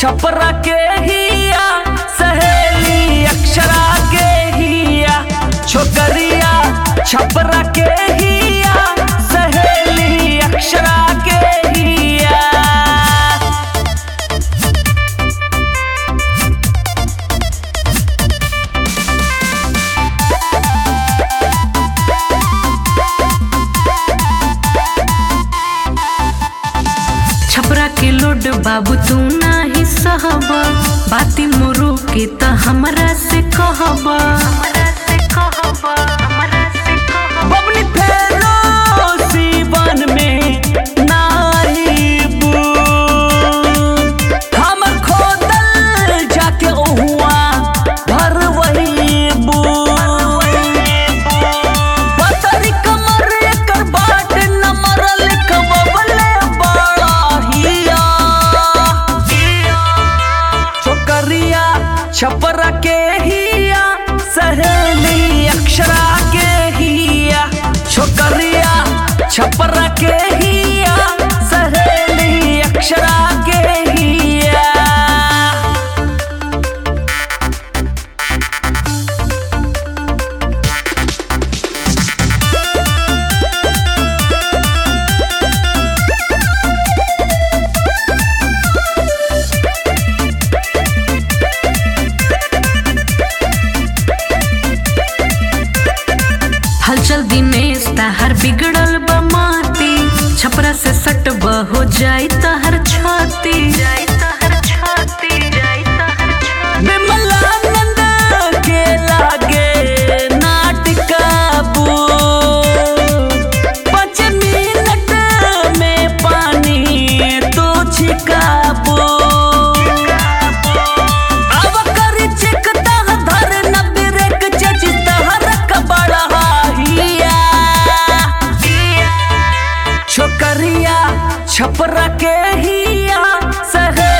छपरा के हिया सहेली अक्षरा के हिया छोकरिया छपरा के हिया सहेली अक्षरा के हिया छपरा के लोड बाबू तू नाही सहब बाती मोरू के त हमरा से कहब बबनी फेरो सीवन में नाइबू हमर खोदल जाके ओहुआ भर वहीबू पतरी कमर एकर बाट नमर लिखबले बड़ा हिया छोकरिया छपरा के हिया सहेली अक्षरा के हिया छोकरिया छपरा के हिया सहेली अक्षरा के हिया हलचल दिनेश तहर बिगड़ल बमाती छपरा से सट हो जाई तहर छाती जाई तहर छाती जाई तहर छाती विमलानंद के लागे नाटिकाबू पाँच मिनट में पानी तो छिकाबू अब करी चिक तह धर न बिरेक चची तहर कबड़ा हिया छोकरिया छपरा के हिया सहे